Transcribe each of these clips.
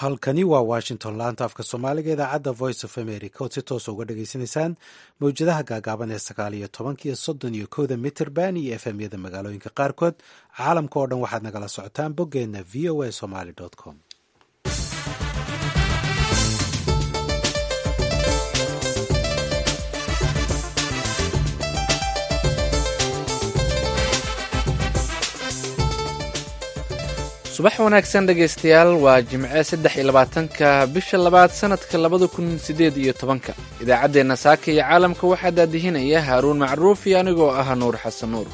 halkani waa washington laanta afka soomaaliga idaacadda voice of america ood si toosa uga dhageysanaysaan mawjadaha gaagaaban ee sagaal iyo tobanka iyo soddon iyo kowda mitrband iyo efmyada magaalooyinka qaarkood caalamka oo dhan waxaad nagala socotaan boggeenna v o a somaly com subax wanaagsan dhegaystayaal waa jimce saddex iyo labaatanka bisha labaad sanadka labada kun sideed iyo tobanka idaacaddeenna saaka iyo caalamka waxaa daadihinaya haaruun macruuf iyo anigoo ah nuur xasan nuur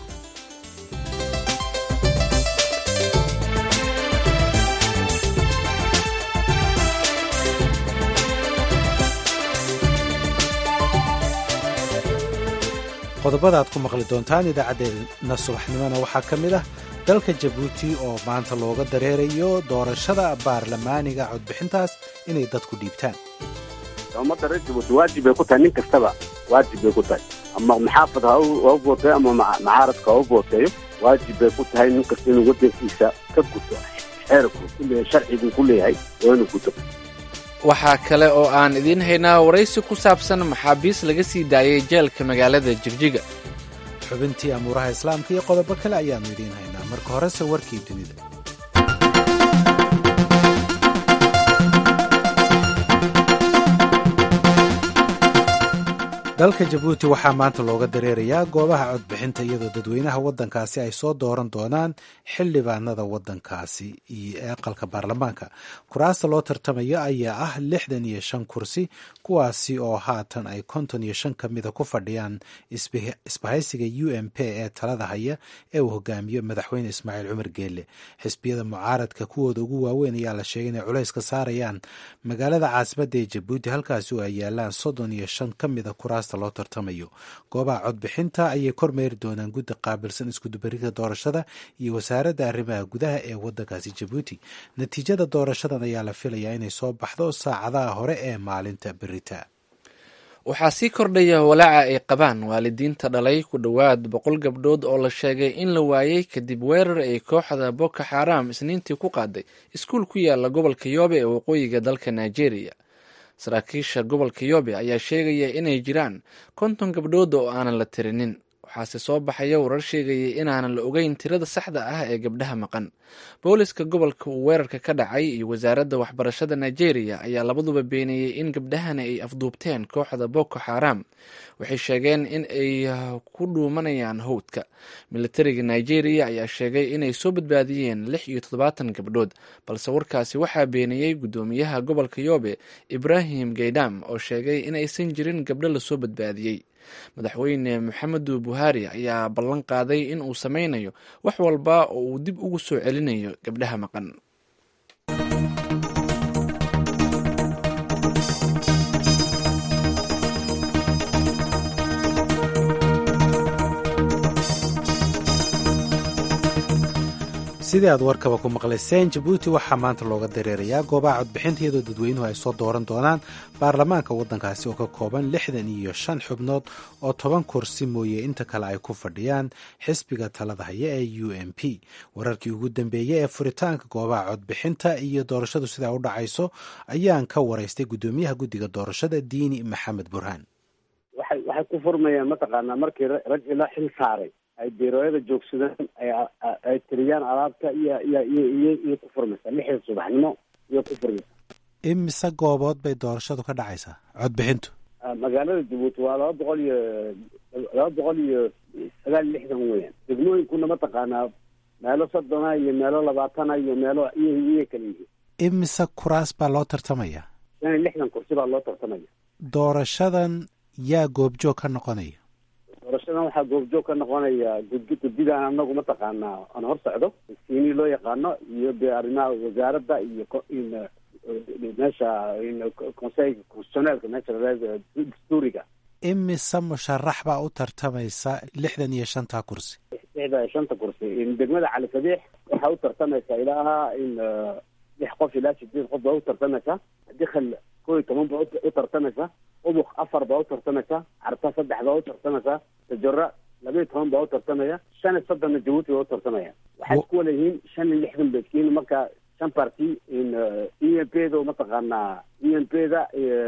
qodobada aad ku maqli doontaan idaacaddeenna subaxnimona waxaa ka mid ah dalka jabuuti oo maanta looga dareerayo doorashada baarlamaaniga codbixintaas inay dadku dhiibtaan ummadda reer jabuuti waajib bay ku tahay nin kastaba waajib bay ku tahay ama maxaafad ha u booteeyo ama macaaradka ha u booteeyo waajib bay ku tahay nin kasta inuu waddankiisa ka guto xeerku kuleeyahay sharciguu ku leeyahay oo inuu guto waxaa kale oo aan idiin haynaa waraysi ku saabsan maxaabiis laga sii daayay jeelka magaalada jigjiga xubintii amuuraha islaamka iyo qodobo kale ayaannu idiin haynaa marka horese warkii dunida dalka jabuuti waxaa maanta looga dareerayaa goobaha codbixinta iyadoo dadweynaha waddankaasi ay soo dooran doonaan xildhibaanada waddankaasi iyo aqalka baarlamaanka kuraasta loo tartamayo ayaa ah lixdan iyo shan kursi kuwaasi oo haatan ay konton iyo shan ka mida ku fadhiyaan isbahaysiga u m p ee talada haya ee uu hogaamiyo madaxweyne ismaaciil cumar geelle xisbiyada mucaaradka kuwooda ugu waaweyn ayaa la sheegay inay culays ka saarayaan magaalada caasimadda ee jabuuti halkaasi oo ay yaalaan soddon iyo shan ka mida kuraasta loo tartamayo goobaha codbixinta ayay kormeeri doonaan guddi qaabilsan iskudubarinta doorashada iyo wasaaradda arrimaha gudaha ee waddankaasi jabuuti natiijada doorashadan ayaa la filayaa inay soo baxdo saacadaha hore ee maalinta berita waxaa sii kordhaya walaaca ay qabaan waalidiinta dhalay ku dhowaad boqol gabdhood oo la sheegay in la waayey kadib weerar ay kooxda boko xaram isniintii ku qaaday iskuul ku yaala gobolka yoobe ee waqooyiga dalka nigeria saraakiisha gobolka yoobe ayaa sheegaya inay jiraan konton gabdhood oo aanan la tirinin waxaase soo baxaya warar sheegaya inaanan la ogeyn tirada saxda ah ee gabdhaha maqan booliska gobolka uu weerarka ka dhacay iyo wasaaradda waxbarashada nigeria ayaa labaduba beeniyey in gabdhahani ay afduubteen kooxda boko xaram waxay sheegeen in ay ku dhuumanayaan howdka militariga nigeria ayaa sheegay inay soo badbaadiyeen lix iyo toddobaatan gabdhood balse warkaasi waxaa beeniyey guddoomiyaha gobolka yoobe ibrahim gaydam oo sheegay in aysan jirin gabdho lasoo badbaadiyey madaxweyne maxamedu buhari ayaa ballan qaaday in uu sameynayo wax walba oo uu dib ugu soo celinayo gabdhaha maqan sidii aad warkaba ku maqlayseen jabuuti waxaa maanta looga dareerayaa goobaha codbixinta iyadoo dadweynuhu ay soo dooran doonaan baarlamaanka waddankaasi oo ka kooban lixdan iyo shan xubnood oo toban kursi mooye inta kale ay ku fadhiyaan xisbiga talada haya ee u m p wararkii ugu dambeeyey ee furitaanka goobaha codbixinta iyo doorashadu sidaa u dhacayso ayaan ka waraystay guddoomiyaha guddiga doorashada diini maxamed burhaan waxay waxay ku furmayaan mataqaanaa markii rag ila xil saaray ay beerooyada joogsadaan ay tiriyaan alaabta iyo iyo iyo iyo iyo ku furmaysaa lixda subaxnimo iyo ku furmaysaa imise goobood bay doorashadu ka dhacaysaa codbixintu magaalada jabuuti waa laba boqol iyo laba boqol iyo sagaal iyo lixdan weeyaan degmooyinkuna mataqaanaa meelo soddona iyo meelo labaatana iyo meelo iyo iyo kala yihiin imise kuraas baa loo tartamaya shan iyo lixdan kursi baa loo tartamaya doorashadan yaa goobjoog ka noqonaya doorashadan waxaa goobjoog ka noqonaya gudi guddidan anagu mataqaanaa aan hor socdo siini loo yaqaano iyo de arrimaha wasaaradda iyo meesha conseil constitutioneelka meesha dastuuriga imise musharax baa u tartamaysa lixdan iyo shanta kursi lixda iyo shanta kursi degmada cali sabiix waxaa u tartamaysa ilaa in lix qof ilaa sideed qof baa u tartamaysa dikal kow iyo toban baa u tartamaysa ubuk afar baa u tartamaysa carta saddex baa u tartamaysa tajora laba iyo toban baa u tartamaya shan iyo soddonna jabuuti baa u tartamaya waxay isku wala yihiin shan iyo lixdan baskiin marka shan party in e m p da mataqaanaa e m p da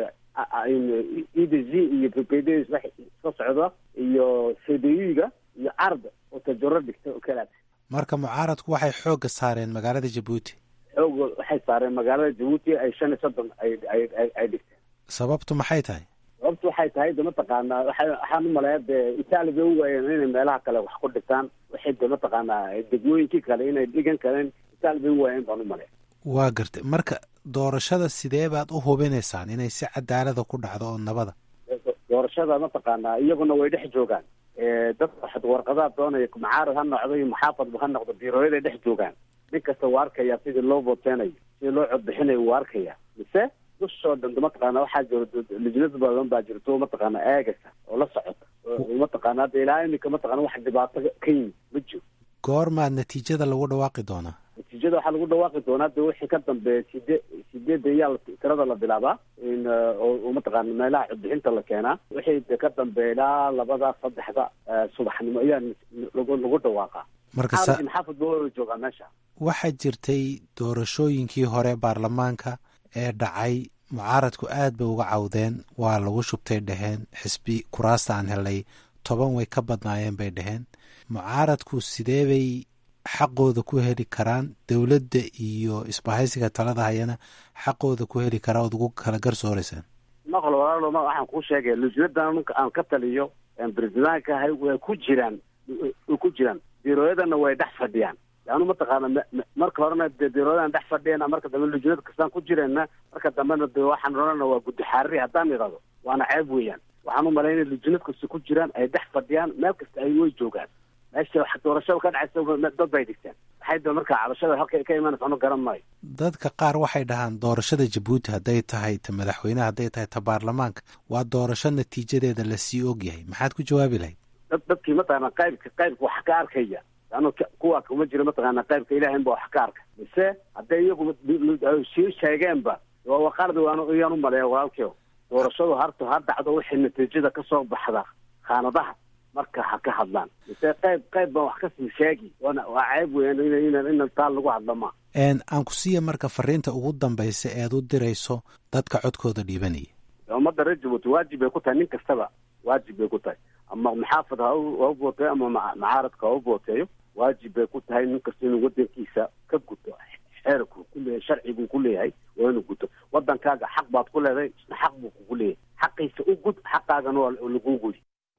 e d z iyo p p d isla socda iyo c d u ga iyo card oo tajaro dhigta oo kalaad marka mucaaradku waxay xoogga saareen magaalada jabuuti xoog waxay saareen magaalada jabuuti ay shan iyo soddon ay ay ay dhigteen sababtu maxay tahay sababtu waxay tahay de mataqaanaa waa waxaan umaleeya dee itaali bay u waayeen inay meelaha kale wax ku dhigtaan waxay de mataqaanaa degmooyinkii kale inay dhigan kareen itaali bay u waayeen baan umaleya waa gartay marka doorashada sidee baad u hubinaysaan inay si cadaalada ku dhacdo oo nabada doorashada mataqaanaa iyaguna way dhex joogaan dadka warqadaha doonaya mucaarad ha noqdo iyo muxaafadba ha noqdo biirooyaday dhex joogaan nin kasta wuu arkaya sidii loo vooteenayo sidii loo codbixinayo wuu arkaya mise dushoo dhan mataqaana waxaa jiro lijnad badan baa jirto mataqaana eegasa oo la socota mataqaana hadda ilaa iminka mataqana wax dhibaato ka yimid ma jiro goormaad natiijada lagu dhawaaqi doonaa natiijada waxaa lagu dhawaaqi doonaa de wixii ka dambeeya side sideedda iyaa tirada la bilaabaa in oo mataqaana meelaha codbixinta la keenaa wixii de ka dambeeya ilaa labada saddexda subaxnimo ayaa lagu lagu dhawaaqaa marka maxaafad ba wada joogaa meesha waxaa jirtay doorashooyinkii hore baarlamaanka ee dhacay mucaaradku aad bay uga cawdeen waa lagu shubtay dheheen xisbi kuraasta aan helay toban way ka badnaayeen bay dheheen mucaaradku sidee bay xaqooda ku heli karaan dowladda iyo isbahaysiga talada hayana xaqooda ku heli karaa ood ugu kala garsooreysaan maqlo walaalo ma waxaan kuu sheegaya lujnadan aan ka taliyo bresidaanka ahay way ku jiraan way ku jiraan biirooyadana way dhex fadhiyaan yaanu mataqaana marka horena de biirooyadan dhex fadhiyana marka dambe lujnad kastaan ku jireenna marka dambena de waxaan odhana waa guddi xaariri haddaan idhahdo waana ceeb weeyaan waxaan umalay inay lujnad kasta ku jiraan ay dhex fadhiyaan meel kasta ay way joogaan meesha wax doorashada ka dhacaysa dad bay dhigteen maxay da marka cabashada halka ka imanaysa anu garan maayo dadka qaar waxay dhahaan doorashada jabuuti hadday tahay ta madaxweyneha hadday tahay ta baarlamaanka waa doorasho natiijadeeda lasii ogyahay maxaad ku jawaabi lahayd dad dadkii mataqaana qaybka qaybka wax ka arkaya anu kuwa kuma jiro mataqaana qaybka ilahin ba wax ka arka mise hadday iyagu sii sheegeenba waa qalad iyaan umaleeya walaalkio doorashadu harto ha dhacdo wixii natiijada kasoo baxda khaanadaha marka ha ka hadlaan mise qayb qayb baan wax kasii sheegi waana waa ceeb weyan in in taa lagu hadlo ma aan ku siiya marka fariinta ugu dambaysa eed u dirayso dadka codkooda dhiibanaya ummadda reer jabuuti waajib bay ku tahay nin kastaba waajib bay ku tahay ama maxaafad ha u vooteeyo ama macaaradka ha u vooteeyo waajib bay ku tahay nin kasta inuu wadankiisa ka guto xeerku kuleeyahay sharciguu ku leeyahay waa inuu guto wadankaaga xaq baad ku leedahay isna xaq buu kugu leeyahay xaqiisa u gud xaqaagana waa laguu gudi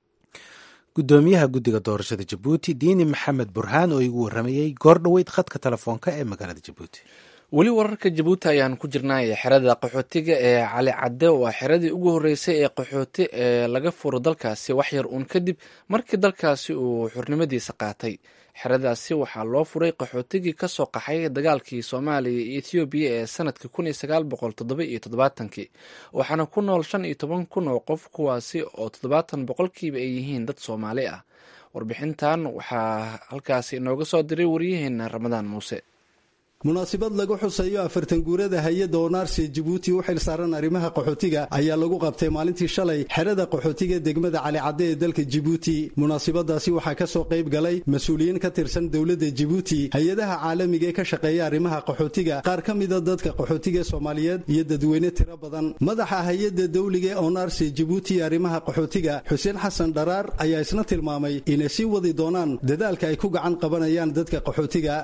guddoomiyaha guddiga doorashada jabuuti diini maxamed burhaan oo igu warramayey goor dhoweyd khadka telefoonka ee magaalada jabuuti weli wararka jabuuti ayaan ku jirnay xerada qaxootiga ee cali cadde waa xeradii ugu horreysay ee qaxooti ee laga furo dalkaasi wax yar uun kadib markii dalkaasi uu xurnimadiisa qaatay xeradaasi waxaa loo furay qaxootigii kasoo qaxay dagaalkii soomaaliya iyo ethoobiya ee sanadkii kun iyo sagaal boqol toddoba iyo toddobaatankii waxaana ku nool shan iyo toban kun oo qof kuwaasi oo toddobaatan boqolkiiba ay yihiin dad soomaali ah warbixintan waxaa halkaasi inooga soo diray waryaheena ramadaan muuse munaasibad lagu xuseeyo afartan guurada hay-adda onaarsiya jabuuti u xil saaran arrimaha qaxootiga ayaa lagu qabtay maalintii shalay xerada qaxootiga degmada calicadde ee dalka jibuuti munaasibadaasi waxaa ka soo qayb galay mas-uuliyiin ka tirsan dowladda jibuuti hay-adaha caalamiga ee ka shaqeeya arrimaha qaxootiga qaar ka mida dadka qaxootiga soomaaliyeed iyo dadweyne tiro badan madaxa hay-adda dawliga ee onaarsiya jibuuti ee arrimaha qaxootiga xuseen xasan dharaar ayaa isna tilmaamay inay sii wadi doonaan dadaalka ay ku gacan qabanayaan dadka qaxootiga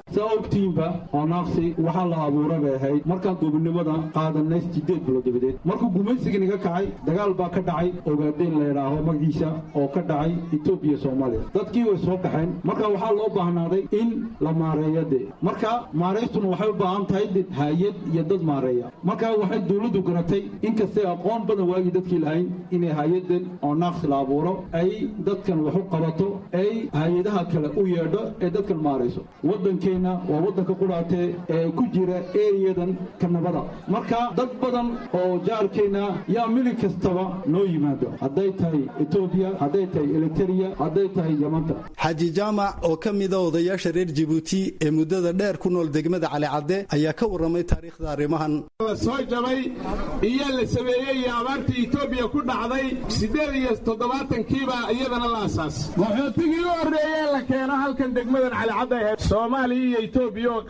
waxaa la abuura bay ahayd markaan duubinimada qaadanay sideed bilood dabadeed markuu gumaysiga naga kacay dagaal baa ka dhacay ogaadeen la yidhaaho magaciisa oo ka dhacay etoobiya soomaaliya dadkii way soo kaxeen marka waxaa loo baahnaaday in la maareeyo dee marka maaraystuna waxay u baahan tahay hay-ad iyo dad maareeya marka waxay dowladdu garatay inkastay aqoon badan waagii dadkii lahayn inay hay-adan oo naaqsi la abuuro ay dadkan wax u qabato ay hay-adaha kale u yeedho ee dadkan maarayso waddankeenna waa waddanka qudhaatee ee ku jira eriyadan kanabada marka dad badan oo jaalkeenna yaa milig kastaba noo yimaado hadday tahay etoobiya hadday tahay eliteria hadday tahay yamanta xaaji jaamac oo ka mida odayaasha reer jibuuti ee muddada dheer ku nool degmada calicadde ayaa ka warramay taariikhda arrimahan la soo jabay iyo la sameeyey iyo abaartii etoobiya ku dhacday siddeed iyo toddobaatankiibaa iyadana la asaas qaxootigii u horreeyee la keeno halkan degmadan calicadde ee soomaaliya iyo etoobiya oo qaybay ka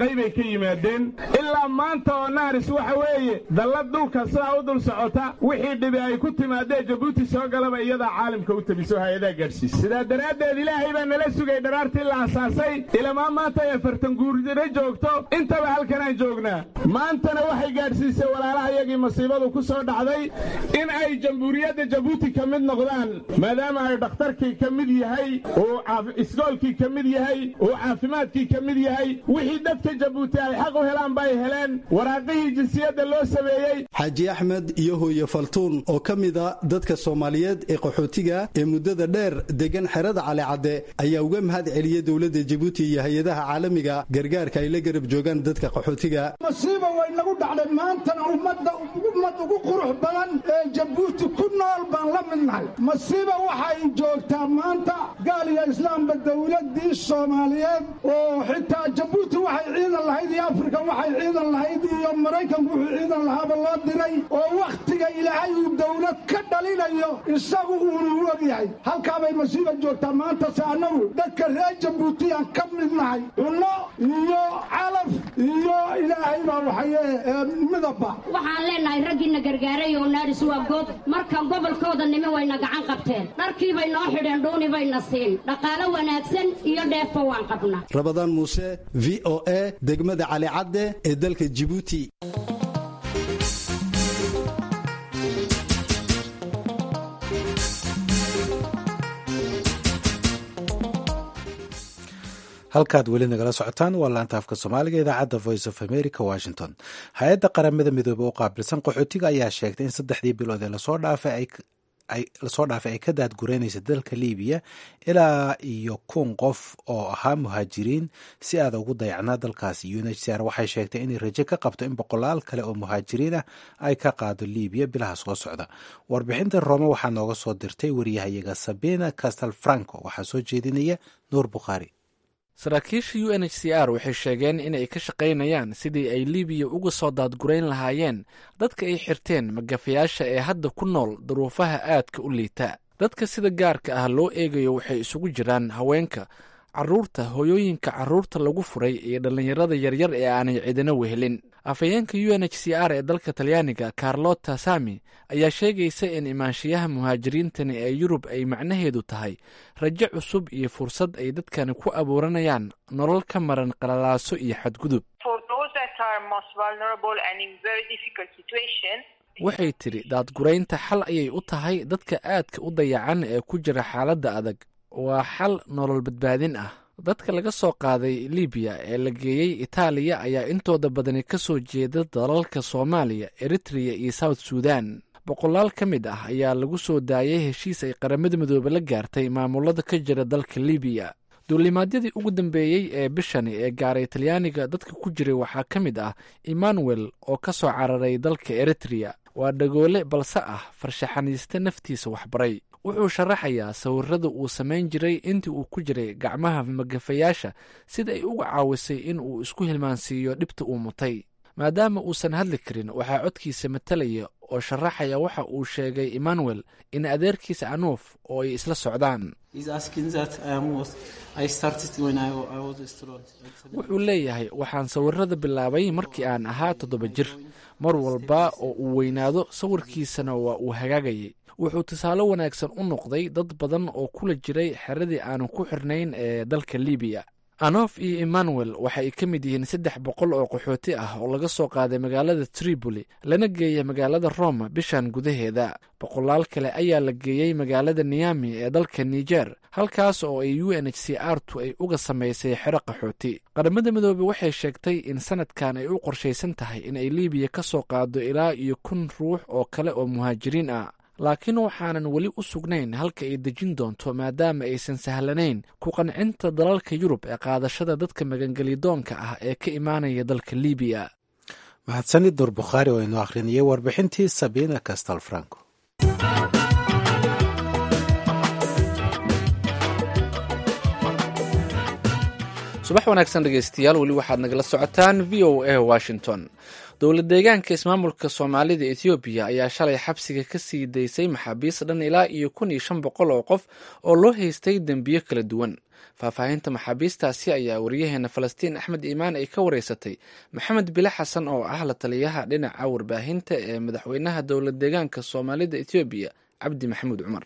yimaadeen ilaa maanta oo naaris waxa weeye dallad dhulka sidaa u dul socota wixii dhibi ay ku timaadee jabuuti soo galaba iyadaa caalamka u tabiso hay-adaa gaadhsiisa sidaa daraaddeed ilaahay baa nala sugay dharaartii la asaasay ilamaa maanta ay afartan guurdiro joogto intaba halkanaan joognaa maantana waxay gaadhsiisay walaalaha iyagii masiibadu ku soo dhacday in ay jamhuuriyadda jabuuti ka mid noqdaan maadaama ay dhakhtarkii ka mid yahay uu isgoolkii ka mid yahay uu caafimaadkii ka mid yahay wixii dadka jabuuti ay xaq u helaan bay heleen waraaqihii jinsiyadda loo sameeyey xaaji axmed iyo hooye faltuun oo ka mida dadka soomaaliyeed ee qaxootiga ee muddada dheer degan xerada calicadde ayaa uga mahad celiyey dowladda jabuuti iyo hay-adaha caalamiga gargaarka ay la garab joogaan dadka qaxootiga masiiba way nagu dhacday maantana ummadda ummad ugu qurux badan ee jabuuti ku nool baan la mid nahay masiiba waxay joogtaa maanta gaal iyo islaamba dowladdii soomaaliyeed oo xitaa jabuuti waxay ciidan lahayd iyo afrika waxay ciidan lahayd iyo maraykanku wuxuu ciidan lahaaba loo diray oo wakhtiga ilaahay uu dowlad ka dhalinayo isagu uunu u ogyahay halkaabay masiiba joogtaa maantase annagu dadka reer jabuuti aan ka mid nahay cunno iyo calaf iyo ilaahay baa waxaye midabba waxaan leenahay raggiina gargaaray oo naaris waa goob markan gobolkooda nimi wayna gacan qabteen dharkii bay noo xidheen dhuuni bayna siin dhaqaalo wanaagsan iyo dheefba waan qabnaa rabadaan muuse v o a degmada calicadde ee dalka jibuuti halkaad weli nagala socotaan waa laanta afka soomaaliga idaacadda voice of america washington hay-adda qaramada midoobe u qaabilsan qaxootiga ayaa sheegtay in saddexdii bilood ee lasoo dhaafay lasoo dhaafay ay ka daadgureynaysa dalka libiya ilaa iyo kun qof oo ahaa muhaajiriin si aada ugu dayacnaa dalkaasi u n h c r waxay sheegtay inay rajo ka qabto in boqolaal kale oo muhaajiriin ah ay ka qaado libiya bilaha soo socda warbixinta roome waxaa nooga soo dirtay wariyahayaga sabina castel franco waxaa soo jeedinaya nuur bukhaari saraakiisha u n h c r waxay sheegeen in ay ka shaqaynayaan sidii ay libiya uga soo daadgurayn lahaayeen dadka ay xirteen magafayaasha ee hadda ku nool duruufaha aadka u liita dadka sida gaarka ah loo eegayo waxay isugu jiraan haweenka caruurta hooyooyinka caruurta lagu furay iyo dhallinyarada yaryar ee aanay cidina wehelin afhayeenka u n h c r ee dalka talyaaniga carlota sami ayaa sheegaysa in imaanshiyaha muhaajiriintani ee yurub ay macnaheedu tahay rajo cusub iyo fursad ay dadkani ku abuuranayaan nolol ka maran qalalaaso iyo xadgudub waxay tidhi daadguraynta xal ayay u tahay dadka aadka u dayacan ee ku jira xaaladda adag waa xal nolol badbaadin ah dadka laga soo qaaday libiya ee la geeyey itaaliya ayaa intooda badani ka soo jeeda dalalka soomaaliya eritreya iyo south sudan boqolaal ka mid ah ayaa lagu soo daayay heshiis ay qaramada midoobe la gaartay maamulada ka jira dalka libiya duulimaadyadii ugu dambeeyey ee bishani ee gaaray talyaaniga dadka ku jiray waxaa ka mid ah emmanuel oo ka soo cararay dalka eritreya waa dhagoole balse ah farshaxaniiste naftiisa waxbaray wuxuu sharaxayaa sawirada uu samayn jiray intii uu ku jiray gacmaha magafayaasha sida ay uga caawisay in uu isku hilmaansiiyo dhibta uu mutay maadaama uusan hadli karin waxaa codkiisa matalaya oo sharaxaya waxa uu sheegay emmanuel in adeerkiisa anuuf oo ay isla socdaan wuxuu leeyahay waxaan sawirada bilaabay markii aan ahaa toddoba jir mar walba oo uu weynaado sawirkiisana waa uu hagaagayay wuxuu tusaale wanaagsan u noqday dad badan oo kula jiray xeradii aanu ku xirnayn ee dalka libiya anof iyo emmanuel waxa ay ka mid yihiin saddex boqol oo qaxooti ah oo laga soo qaaday magaalada tripoli lana geeyay magaalada roma bishan gudaheeda boqolaal kale ayaa la geeyey magaalada niyami ee dalka niger halkaas oo ay u n h c r tu ay uga samaysay xero qaxooti qaramada midoobe waxay sheegtay in sanadkan ay u qorshaysan tahay in ay libiya ka soo qaado ilaa iyo kun ruux oo kale oo muhaajiriin ah laakiin waxaanan weli u sugnayn halka ay dejin doonto maadaama aysan sahlanayn ku qancinta dalalka yurub ee qaadashada dadka magangelidoonka ah ee ka imaanaya dalka libiya mahadsanid nuur bukhaari oo inoo akhrinayay warbixintii sabina castal franco subax wanaagsan dhegeystayaal weli waxaad nagala socotaan v o a washington dowlad deegaanka ismaamulka soomaalida ethoobiya ayaa shalay xabsiga ka sii daysay maxaabiis dhan ilaa iyo kun iyo shan boqol oo qof oo loo haystay dembiyo kala duwan faahfaahinta maxaabiistaasi ayaa wariyaheena falastiin axmed iimaan ay ka wareysatay maxamed bile xasan oo ah la taliyaha dhinaca warbaahinta ee madaxweynaha dowlad deegaanka soomaalida ethoobiya cabdi maxamuud cumar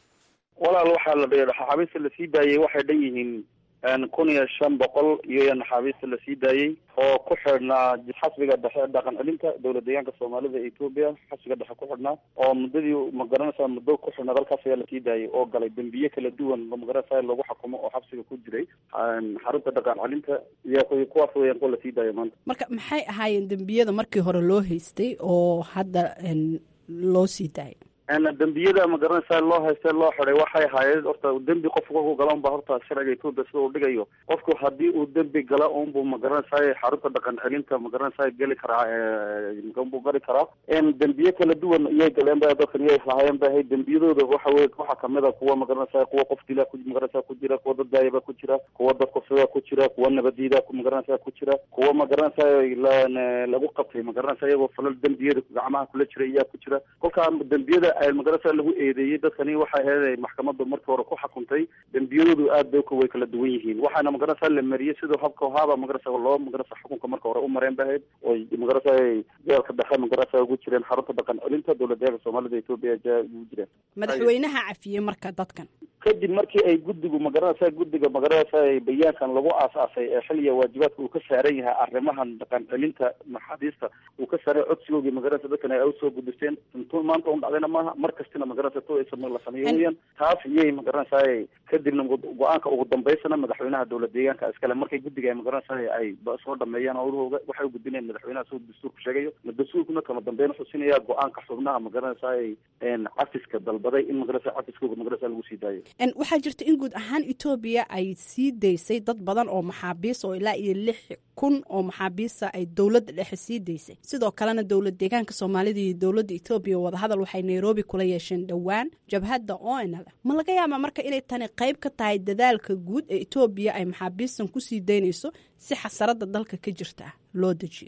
walaal waxaa la naxaabiista lasii daayey waxay dhan yihiin kun iyo shan boqol iyo naxaabiista lasii daayey oo ku xidhnaa xasbiga dhexe dhaqan celinta dowlad deegaanka soomaalida etoobiya xasbiga dhexe ku xidhnaa oo muddadii magaranaysa muddo ku xidhnaa dalkaas ayaa lasii daayay oo galay dembiye kala duwan magaranaysa lagu xakumo oo xabsiga ku jiray xarunta dhaqan celinta iyo kuwaas weyaan kuwa lasii daayo maanta marka maxay ahaayeen dembiyada markii hore loo haystay oo hadda loo sii daayay dembiyada magaranaysa loo hayste loo xiday waxay ahaayeen horta dembi qofku kolku gala unba horta sharciga etoobiya sida uu dhigayo qofku haddii uu dembi gala unbu magaranaysaay xarunta dhaqan celinta magaranaysa geli karaa unbuu gari karaa dembiye kala duwan iyay galeen ba dadkan iyay lahaayeen ba ahayd dembiyadooda waxa wey waxaa kamid a kuwa magaranaysa kuwa qof dila magaranaysa ku jira kuwa dad daayaba ku jira kuwa dad kufsada ku jira kuwa nabadiida magaranaysa ku jira kuwa magaranaysa lagu qabtay magaranaysa iyagoo falal dembiyada gacmaha kula jira iyaa ku jira kolkaa dembiyada magarasa lagu eedeeyey dadkani waxay ahayd maxkamaddu markii hore ku xukuntay dembiyadoodu aad bay way kala duwan yihiin waxaana magarasa la mariyey sidoo habka haaba magarasa loo magarasa xukunka marka hore u mareen ba ahayd oy magarasa jeelka dhexe magarasa ugu jireen xarunta dhaqan celinta dowlad deeganka soomaalida etoobiya ugu jireen madaxweynaha cafiyey marka dadkan kadib markii ay guddigu magaranaysa guddiga magaranaysa bayaankan lagu aas-aasay ee xiliya waajibaadka uu ka saaran yahay arrimahan dhaqan celinta maxaabiista uu ka saaray codsigoogii magaranaysa dadkan ay usoo gudisteen intuu maanta un dhacdayna maaha mar kastina magaranaysa to la sameeyo weyaan taas iyay magaranaysa kadibna go-aanka ugu dambeysana madaxweynaha dowlad deegaanka iskale markay guddiga ay magaranaysa ay soo dhameeyaan howlahooga waxay ugudbinayaan madaxweynaha sida dastuurku sheegayo dastuurkuna kama dambeyn wuxuu siinaya go-aanka xubnaha magaranaysa cafiska dalbaday in magaranaysa cafiskooga magaranaysa lagu sii daayo waxaa jirta in guud ahaan etoobiya ay sii daysay dad badan oo maxaabiis oo ilaa iyo lix kun oo maxaabiista ay dowladda dhexe sii daysay sidoo kalena dowlad deegaanka soomaalida iyo dowladda etoobiya wadahadal waxay nairobi kula yeesheen dhowaan jabhadda onl ma laga yaabaa marka inay tani qayb ka tahay dadaalka guud ee etoobiya ay maxaabiistan kusii daynayso si xasarada dalka ka jirta loo dejiyo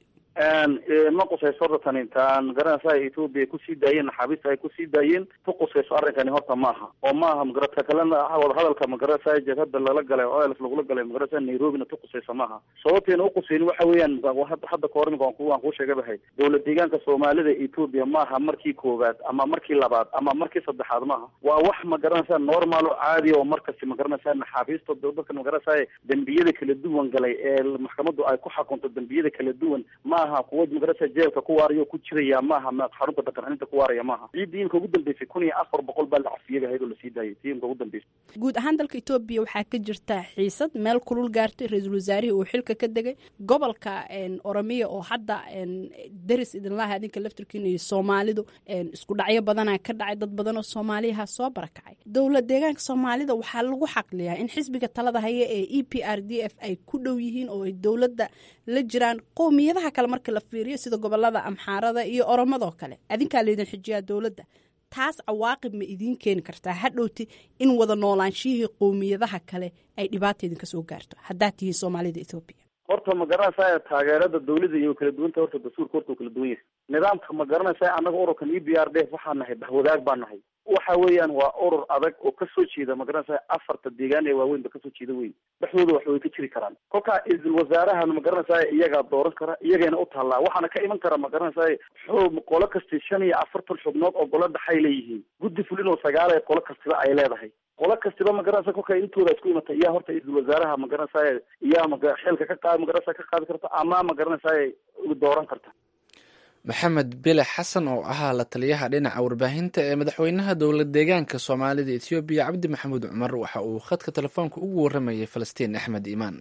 ma qusayso horta tani taan magaranaysa etoobiya kusii daayeen naxaabiista ay kusii daayeen ku qusayso arrinkani horta maaha oo maaha magarata kalena wadahadalka magaranaysa jabhada lala galay o els lagula galay magaranaysa nairobina ku qusayso maaha sababteena uqusayni waxa weeyaan hadda kahor imika waan kuu sheega bahay dowlad deegaanka soomaalida etoobiya maaha markii koowaad ama markii labaad ama markii saddexaad maaha waa wax magaranaysa normal oo caadi oo markasti magaranaysa naxaabiista dadkan magaranaysa dembiyada kala duwan galay ee maxkamaddu ay ku xakunto dembiyada kala duwan maaha kuwa magarasa jeelka ku waaraya ku jiraya maaha xarunta dhaqan celinta ku waaraya maaha ciiddii imka ugu dambeysay kun iyo afar boqol baa la cafiyaba ahayd oo lasii daayay tii imka ugu dambeysay guud ahaan dalka etoobiya waxaa ka jirta xiisad meel kulul gaartay ra-iisul wasaarihii uu xilka ka degay gobolka oromiya oo hadda deris idinlaha adinka laftirkiina iyo soomaalidu isku dhacyo badanaa ka dhacay dad badan oo soomaaliyaha soo barakacay dowlad deegaanka soomaalida waxaa lagu xaqliyaa in xisbiga talada haya ee e p r d f ay ku dhow yihiin oo ay dowladda la jiraan qowmiyadaha kale marka la fiiriyo sida gobolada amxaarada iyo oromadoo kale adinkaa laydin xijiyaa dowladda taas cawaaqib ma idiin keeni kartaa hadhowti in wada noolaanshihii qowmiyadaha kale ay dhibaata idinka soo gaarto haddaad tihiin soomaalida ethoobiya horta ma garanaysaa taageerada dawladda iyo kala duwanta horta dastuurka horta u kala duwan yahay nidaamka ma garanaysaa annaga ururkan e b r d waxaa nahay bahwadaag baa nahay waxa weeyaan waa urur adag oo kasoo jeeda ma garanaysaa afarta deegaan ee waaweyn ba kasoo jeeda wey dhexdooda wax way ka jiri karaan kolkaa isl wasaarahan ma garanaysaa iyagaa dooran kara iyagayna u taallaa waxaana ka iman kara ma garanaysaa xub qolo kasti shan iyo afartan xubnood oo golo dhexay leeyihiin guddi fulin oo sagaal ee qolo kastiba ay leedahay qolo kastiba magaranaysa kolka intooda isku imata iyaa horta isl wasaaraha magaranaysaa iyaa ma xilka ka qaad magaranaysa ka qaadi karta ama magaranaysaa dooran karta maxamed bile xasan oo ahaa la taliyaha dhinaca warbaahinta ee madaxweynaha dowlad deegaanka soomaalida etoobiya cabdi maxamuud cumar waxa uu khadka telefoonka ugu waramayay falastiin axmed iimaan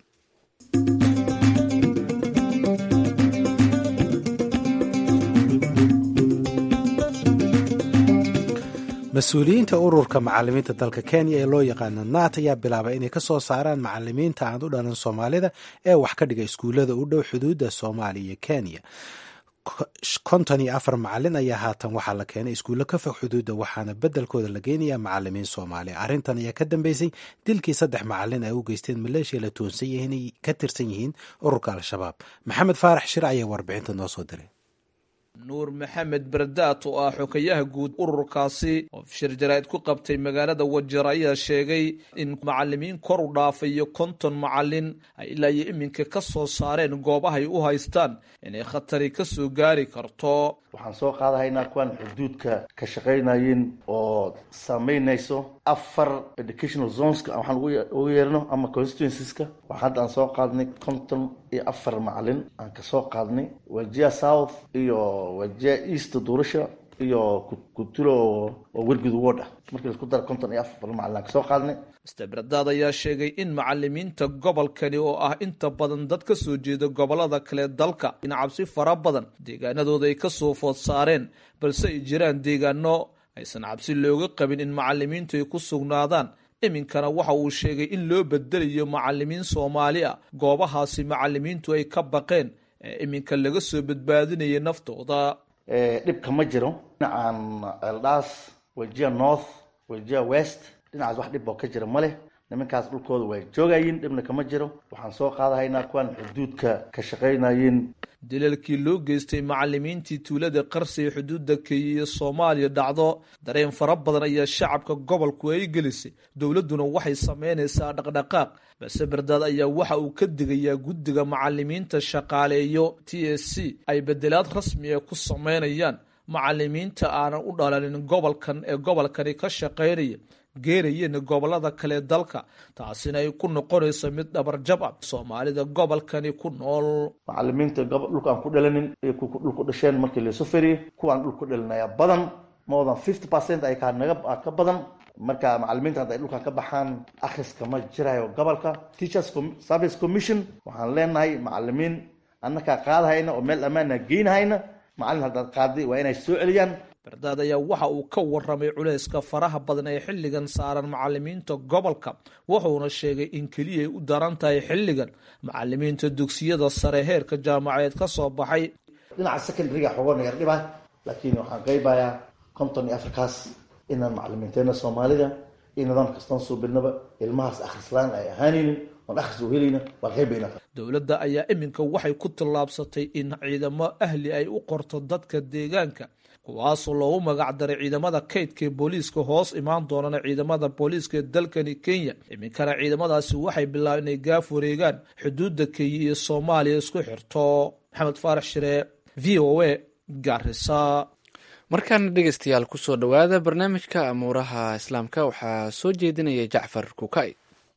mas-uuliyiinta ururka macalimiinta dalka kenya ee loo yaqaano naat ayaa bilaabay inay kasoo saaraan macalimiinta aan u dhalan soomaalida ee wax ka dhiga iskuullada u dhow xuduudda soomaaliya iyo kenya konton iyo afar macalin ayaa haatan waxaa la keenay iskuullo ka fog xuduudda waxaana beddelkooda la geynayaa macalimiin soomaaliya arrintan ayaa ka dambeysay dilkii saddex macalin ay u geysteen maleeshiya la toonsan yihiin ka tirsan yihiin ururka al-shabaab maxamed faarax shir ayaa warbixinta noo soo diray nuur maxamed bardaat oo ah xokayaha guud ururkaasi oo shir jaraa'id ku qabtay magaalada wajeer ayaa sheegay in macalimiin kor u dhaafayo konton macalin ay ilaa iyo iminka ka soo saareen goobahay u haystaan inay khatari ka soo gaari karto waxaan soo qaadahaynaa kuwaan xuduudka ka shaqaynayin oo saameynayso afar educational zoneska waxaan ugu yeerno ama constituenceska waxaa hadda aan soo qaadnay konton iyo afar macalin aan kasoo qaadnay wajia south iyo wajia east duurasha iyo kutulo oo wergud ward ah markii laisku dara konton iyo afar macalin aan kasoo qaadnay mister bardaad ayaa sheegay in macalimiinta gobolkani oo ah inta badan dad ka soo jeeda gobolada kale dalka in cabsi fara badan deegaanadooda ay kasoo food saareen balse ay jiraan deegaano aysan cabsi looga qabin in macalimiintu ay ku sugnaadaan iminkana waxa uu sheegay in loo bedelayo macalimiin soomaali ah goobahaasi macalimiintu ay ka baqeen ee iminka laga soo badbaadinaya naftooda dhibka ma jiro dhinacaan eldaas wajia north wajia west dhinacaas wax dhib oo ka jira ma leh nimankaas dhulkooda way joogayiin dhibna kama jiro waxaan soo qaadahaynaa kuwaan xuduudka ka shaqaynayin dilalkii loo geystay macalimiintii tuulada qarsi ee xuduudda kenya iyo soomaaliya dhacdo dareen fara badan ayaa shacabka gobolku ay gelisay dowladduna waxay sameynaysaa dhaqdhaqaaq balse bardaad ayaa waxa uu ka digayaa guddiga macalimiinta shaqaaleeyo t s c ay bedelaad rasmi ah ku sameynayaan macalimiinta aanan u dhalanin gobolkan ee gobolkani ka shaqaynaya geerayeen gobolada kale dalka taasina ay ku noqonayso mid dhabarjab ah soomaalida gobolkani ku nool macalimiinta dhulka aan ku dhalanin iyo kuwa dhulku dhasheen markii laysu feriyey kuwaan dhul ku dhalinaya badan more than fifty percent ay naga ka badan marka macalimiinta hadda ay dhulkan ka baxaan akhriska ma jirayo gobolka teachers service commission waxaan leenahay macalimiin annakaa qaadahayna oo meel ammaana geynahayna macalin haddaad qaaday waa inay soo celiyaan bardaad ayaa waxa uu ka waramay culayska faraha badan ee xilligan saaran macalimiinta gobolka wuxuuna sheegay in keliya ay u daran tahay xilligan macalimiinta dugsiyada sare heerka jaamacadeed ka soo baxay dhinaca secondaryga xogoona yar dhibah laakiin waxaan qaybayaa konton iyo afarkaas inaan macalimiinteena soomaalida iyo nidaam kastaan suubinaba ilmahaas akhrislaan ay ahaanaynin oon akhris u helayna waa qaybayna dowladda ayaa iminka waxay ku tallaabsatay in ciidamo ahli ay u qorto dadka deegaanka kuwaasoo loogu magac daray ciidamada kaydka ee booliiska hoos imaan doonana ciidamada booliiska ee dalkani kenya iminkana ciidamadaasi waxay bilaabeen inay gaaf wareegaan xuduudda kenya iyo soomaaliya isku xirto maxamed faarax shire v o a garisa markaana dhegeystayaal kusoo dhowaada barnaamijka amuuraha islaamka waxaa soo jeedinaya jacfar kukay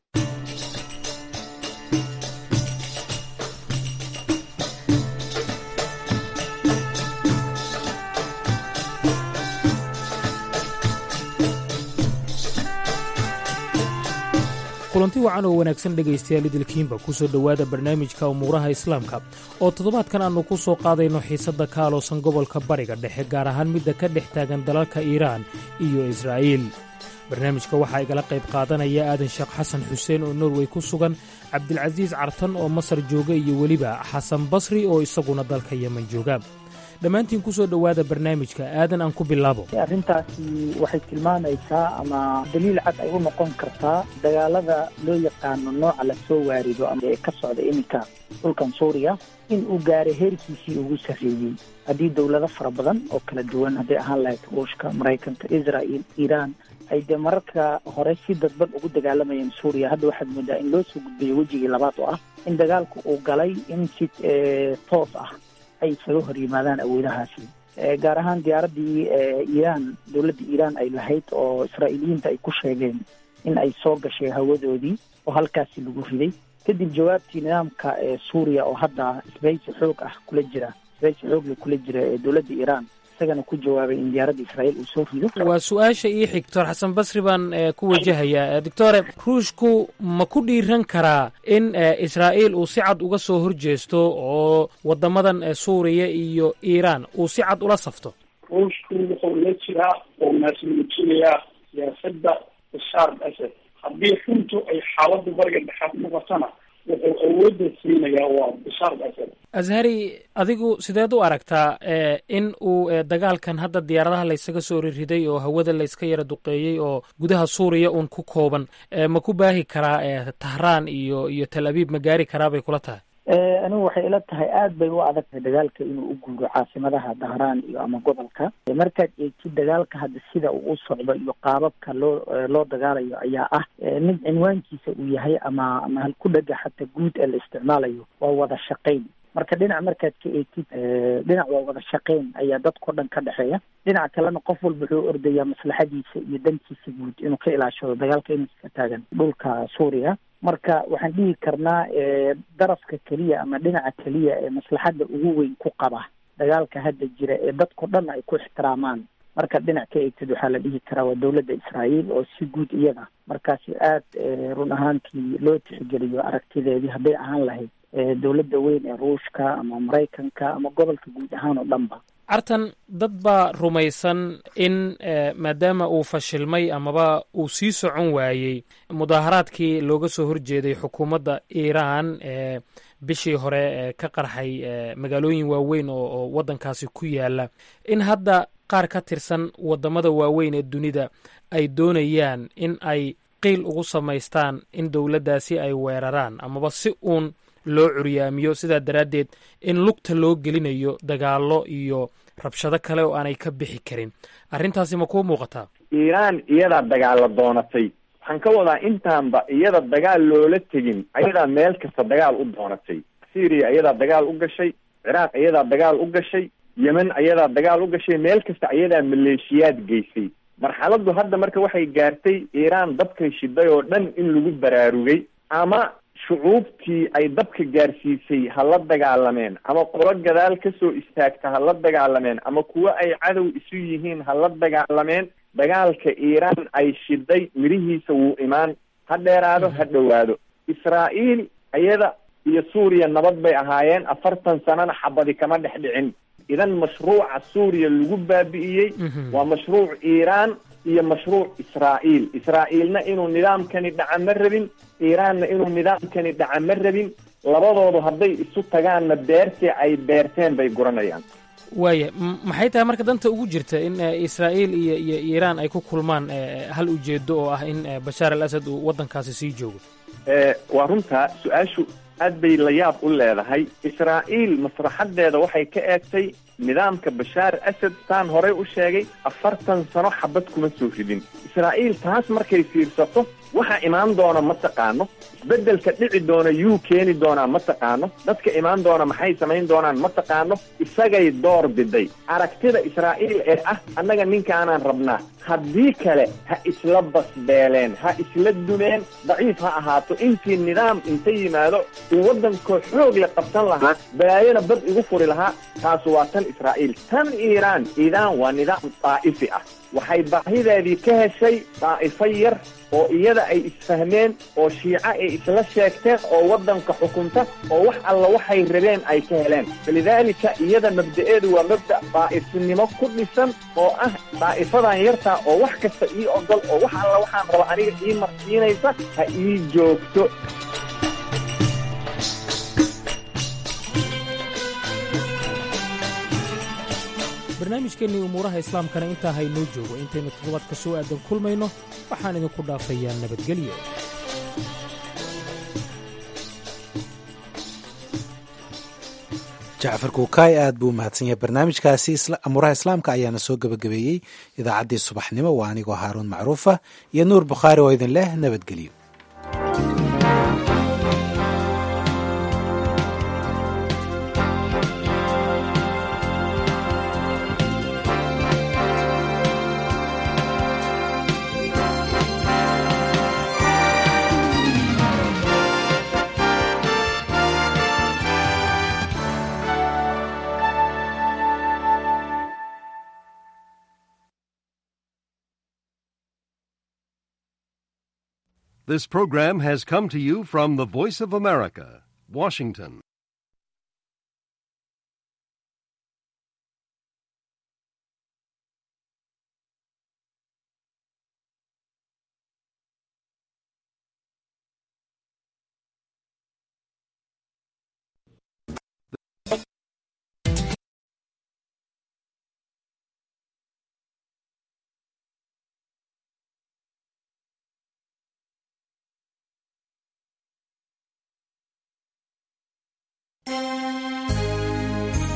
kulanti wacan oo wanaagsan dhegaystayaal idilkiinba ku soo dhowaada barnaamijka umuuraha islaamka oo toddobaadkan aannu ku soo qaadayno xiisadda ka aloosan gobolka bariga dhexe gaar ahaan midda ka dhex taagan dalalka iiraan iyo israa'iil barnaamijka waxaa igala qayb qaadanaya aadan sheekh xasan xuseen oo norway ku sugan cabdilcasiis cartan oo masar jooga iyo weliba xasan basri oo isaguna dalka yeman jooga dhammaantiin ku soo dhowaada barnaamijka aadan aan ku bilaabo arrintaasi waxay tilmaamaysaa ama daliil cad ay u noqon kartaa dagaalada loo yaqaano nooca lasoo waarido ama ee ka socda iminka dhulkan suuriya in uu gaaray heerkiisii ugu sarreeyey haddii dowlado fara badan oo kala duwan hadday ahaan lahayd ruushka maraykanka israel iiraan ay dee mararka hore si dadban ugu dagaalamayeen suuriya hadda waxaad moodaa in loo soo gudbayo wejigii labaad oo ah in dagaalku uu galay in si toos ah ay isaga hor yimaadaan awoodahaasi gaar ahaan diyaaraddii iiraan dowladda iiraan ay lahayd oo israa'iiliyiinta ay ku sheegeen in ay soo gashay hawadoodii oo halkaasi lagu riday kadib jawaabtii nidaamka suuriya oo hadda isbahaysi xoog ah kula jira isbahaysi xoogla kula jira ee dowladda iiraan isagana ku jawaabay in diyaaradda israa'iil uu soo rido waa su-aasha ii xig doctor xasan basri baan ku wajahayaa doctore ruushku ma ku dhiiran karaa in israa'iil uu si cad uga soo horjeesto oo waddamadan suuriya iyo iiraan uu si cad ula safto ruushku wuxuu la jiraa oo naasmuujinayaa siyaasadda bashaar al asad haddii runtu ay xaaladda bariga dhexaad noqotona wuxuu awoodda siinayaa waa bashaar al asad ashari adigu sideed u aragtaa in uu dagaalkan hadda diyaaradaha laysaga soo ririday oo hawada layska yara duqeeyey oo gudaha suuriya uun ku kooban ma ku baahi karaa tahraan iyo iyo tal abiib ma gaari karaa bay kula tahay anigu waxay ila tahay aada bay u adag tahay dagaalka inuu u guuro caasimadaha dahraan iyo ama gobolka markaad eegtid dagaalka hadda sida uu u socdo iyo qaababka loo loo dagaalayo ayaa ah mid cinwaankiisa uu yahay ama ama halku dhega xataa guud ee la isticmaalayo waa wada shaqayn marka dhinac markaad ka eegtid dhinac waa wada shaqayn ayaa dadkao dhan ka dhexeeya dhinaca kalena qof walba wuxuu ordayaa maslaxadiisa iyo dantiisa guud inuu ka ilaashado dagaalka iminka ka taagan dhulka suuriya marka waxaan dhihi karnaa darafka keliya ama dhinaca keliya ee maslaxadda ugu weyn ku qaba dagaalka hadda jira ee dadkao dhan ay ku ixtiraamaan markaad dhinac ka eegtid waxaa la dhihi karaa waa dowladda israa'iil oo si guud iyada markaasi aada run ahaantii loo tixgeliyo aragtideedii hadday ahaan lahayd dowladda weyn ee ruushka ama maraykanka ama gobolka guud ahaan oo dhanba cartan dad baa rumaysan in maadaama uu fashilmay amaba uu sii socon waayey mudaaharaadkii looga soo horjeeday xukuumadda iiraan ee bishii hore ka qarxay magaalooyin waaweyn oo waddankaasi ku yaala in hadda qaar ka tirsan waddamada waaweyn ee dunida ay doonayaan in ay qiil ugu samaystaan in dowladdaasi ay weeraraan amaba si uun loo curyaamiyo sidaa daraaddeed in lugta loo gelinayo dagaallo iyo rabshado kale oo aanay ka bixi karin arrintaasi ma kuu muuqataa iiraan iyadaa dagaalla doonatay waxaan ka wadaa intaanba iyada dagaal loola tegin ayadaa meel kasta dagaal u doonatay syria iyadaa dagaal u gashay ciraaq iyadaa dagaal u gashay yemen ayadaa dagaal u gashay meel kasta ayadaa maleeshiyaad geysay marxaladdu hadda marka waxay gaartay iiraan dabkay shiday oo dhan in lagu baraarugay ama shucuubtii ay dabka gaarsiisay ha la dagaalameen ama qolo gadaal kasoo istaagta ha la dagaalameen ama kuwo ay cadow isu yihiin ha la dagaalameen dagaalka iiraan ay shiday mirihiisa wuu imaan ha dheeraado ha dhowaado israa'iil iyada iyo suuriya nabad bay ahaayeen afartan sanana xabadi kama dhex dhicin idan mashruuca suuriya lagu baabi'iyey waa mashruuc iiraan iyo mashruuc israa'iil israa'iilna inuu nidaamkani dhaca ma rabin iiraanna inuu nidaamkani dhaca ma rabin labadoodu hadday isu tagaanna beertii ay beerteen bay guranayaan waaya maxay tahay marka danta ugu jirta in israa'iil iyo iyo iiraan ay ku kulmaan hal ujeedo oo ah in bashaar al asad uu waddankaasi sii joogo waa runtaa su-aashu aad bay la yaab u leedahay israa'iil maslaxadeeda waxay ka eegtay nidaamka bashaar asad saan horey u sheegay afartan sano xabad kuma soo ridin israa'iil taas markay fiirsato waxa imaan doona ma taqaano isbeddelka dhici doona yuu keeni doonaa ma taqaano dadka imaan doona maxay samayn doonaan ma taqaano isagay door biday aragtida israa'iil ee ah annaga ninkaanaan rabnaa haddii kale ha isla basbeeleen ha isla dumeen daciif ha ahaato intii nidaam inta yimaado uu waddankoo xoog le qabsan lahaa balaayona bad igu furi lahaa taasu waa tan israa'iil tan iiraan iiraan waa nidaam daa'ifi ah waxay baahideedii ka heshay daa'ifo yar oo iyada ay isfahmeen oo shiico ay isla sheegteen oo waddanka xukunta oo wax alla waxay rabeen ay ka heleen falidaalika iyada mabda'eedu waa mabda' daa'ifnimo ku dhisan oo ah daa'ifadan yartaa oo wax kasta ii ogol oo wax alla waxaan raba aniga ii marsiinaysa ha ii joogto barnaamijkeennii umuuraha islaamkana intaa haynoo joogo intaynu toddobaadka soo aadan kulmayno waxaan idinku dhaafayaa nabadgelyo jacfar kuukaay aad buu mahadsan yahay barnaamijkaasi amuuraha islaamka ayaana soo gebagabeeyey idaacaddii subaxnimo waa anigoo haaruun macruufa iyo nuur bukhaari oo idin leh nabadgelyo This program has come to you from the Voice of America, Washington.